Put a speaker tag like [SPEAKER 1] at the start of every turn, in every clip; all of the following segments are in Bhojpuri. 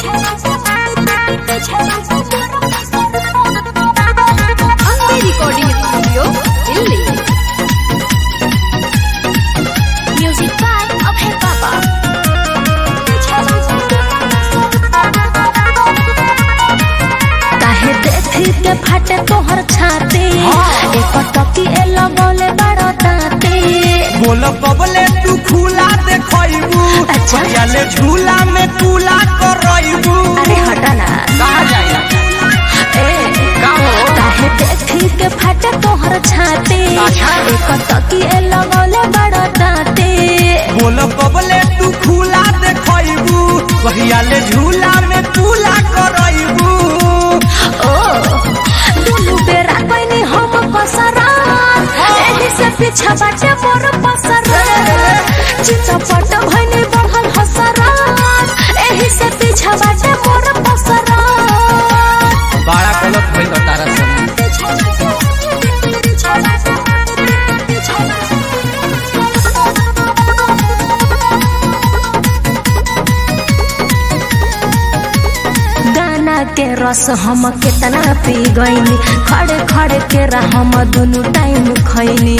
[SPEAKER 1] ಅಂಬೆ ರೆಕಾರ್ಡಿಂಗ್ ಸ್ಟುಡಿಯೋ ಇಲ್ಲಿ ಮ್ಯೂಸಿಕ್ ಬಾಯ್ ಅಭಯ ಬಾಬಾ
[SPEAKER 2] काहे देखी के फाटे तोहर छाती एक टकी ए लगौले बड़ा दाती
[SPEAKER 3] बोल बबले तू खुला देखबू
[SPEAKER 2] अच्छा।
[SPEAKER 3] पहले झूला में तूला करबू
[SPEAKER 2] अरे हटा ना
[SPEAKER 3] कहा जाए
[SPEAKER 2] ए काहे देखी के फाटे तोहर छाती
[SPEAKER 3] अच्छा।
[SPEAKER 2] एक टकी ए लगौले बड़ा दाती
[SPEAKER 3] बोल बबले तू खुला देखबू पहले झूला में तूला करबू
[SPEAKER 2] ओ दुनु बेरा कोइनी हम पसरा एही से पीछा बाटे मोर पसरा चितपट भइनी बढ़ल हसरा एही से पीछा बाटे मोर पसरा
[SPEAKER 3] बड़ा गलत भइल तारा संग
[SPEAKER 2] गाना के रस हम कितना पी गईनी खड़े खड़े के रह हम दुनु टाइम खैनी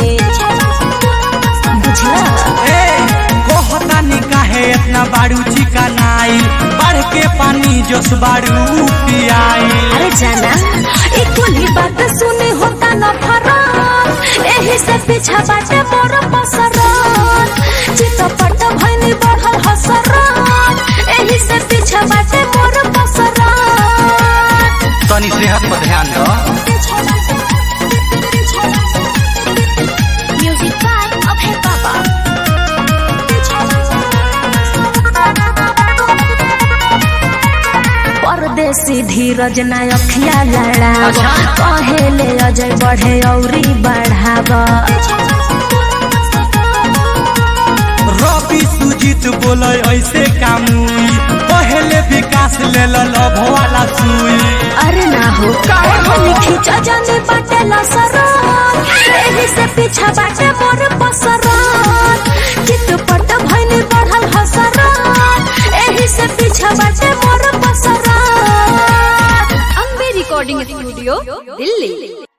[SPEAKER 2] बुझला
[SPEAKER 3] ए कहता नी काहे इतना बाड़ू चिकनाई बढ़ के पानी जोश बाड़ू पियाई
[SPEAKER 2] अरे जाना एक ही बात सुनी होता न फरार एही से पीछा बाटे मोर पसरार चितपट भइनी बढ़ल हसरार एही से पीछा बाटे मोर पसरार
[SPEAKER 3] तनी सेहत पर ध्यान दो
[SPEAKER 1] ಮ್ಯೂಸಿಕ್ ಬಾಯ್ ಅಭಯ ಬಾಬಾ
[SPEAKER 2] परदेसी धीरज ना अखिया लड़ाव कहेले अजय बढ़े औरी बढ़ाव
[SPEAKER 3] रवि सुजीत बोले ऐसे कामुई पहले विकास ले लभ वाला सुई
[SPEAKER 2] अरे ना हो हम खींचा जाने बाटे लसरार एही से पीछा बाटे मोर पसरार चितपट भइनी बढ़ल हसरार एही से पीछा बाटे मोर पसरार
[SPEAKER 1] ಅಂಬೆ ರೆಕಾರ್ಡಿಂಗ್ ಸ್ಟುಡಿಯೋ ಇಲ್ಲಿ